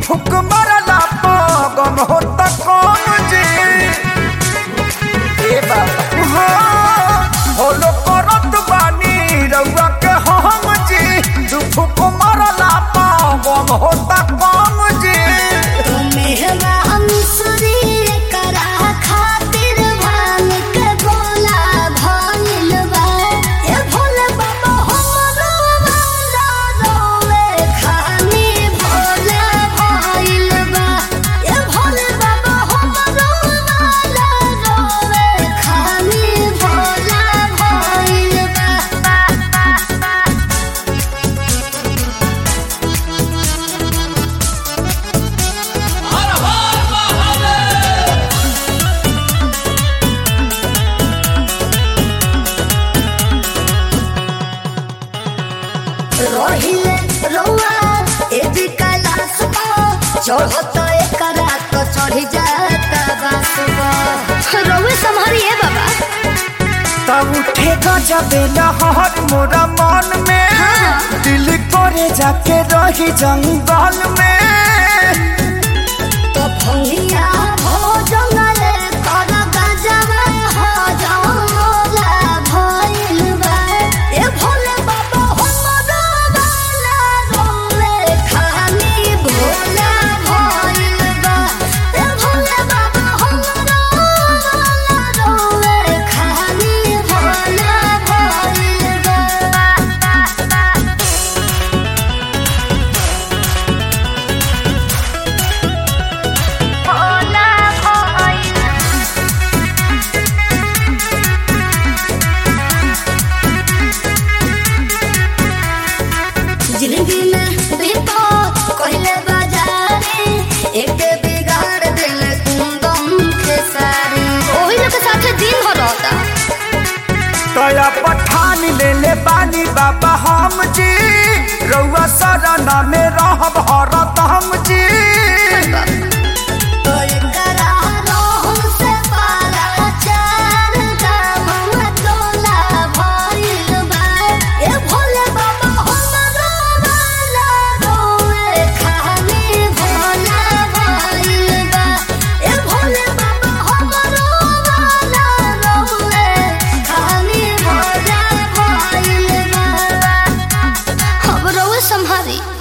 फुक मरला पागम होता कौन जी ए बाबा हाँ, होलो करत बानी रउआ के हम जी दू फुक मरला पागम होता कौन जी रहिले रौआ एदी कैलाश चढ़त एकरा तो चढ़ी जाता बासुबा रौए संभारिए बाबा तब उठे गजबे लहर मोरा मन में हाँ। दिल करे जाके रही जंगल में तो भंगिया हो जंगले कर गजबे हो जंगला भइल बा ए भोले बाबा हमरो वाला रोले खाली भोला भइल बा ए भोले बाबा हमरो वाला रोले खाली भोला भइल बा भोला भइल जिंदगी में विपद कहले बाजारे एक बिगाड़ दिल कुंदम के सारे ओही लोग के साथे दिन भर रहता तया पठान ले ले बानी बाबा हम जी रउआ सरना में रहब हरत हम जी तो एकरा रोह से पारा चार दाम मतोला भइल बा ए भोले बाबा हमरो वाला रोए खाली भोला भइल बा ए भोले बाबा हमरो वाला रोए खाली भोला भइल बा हम रोए संभारी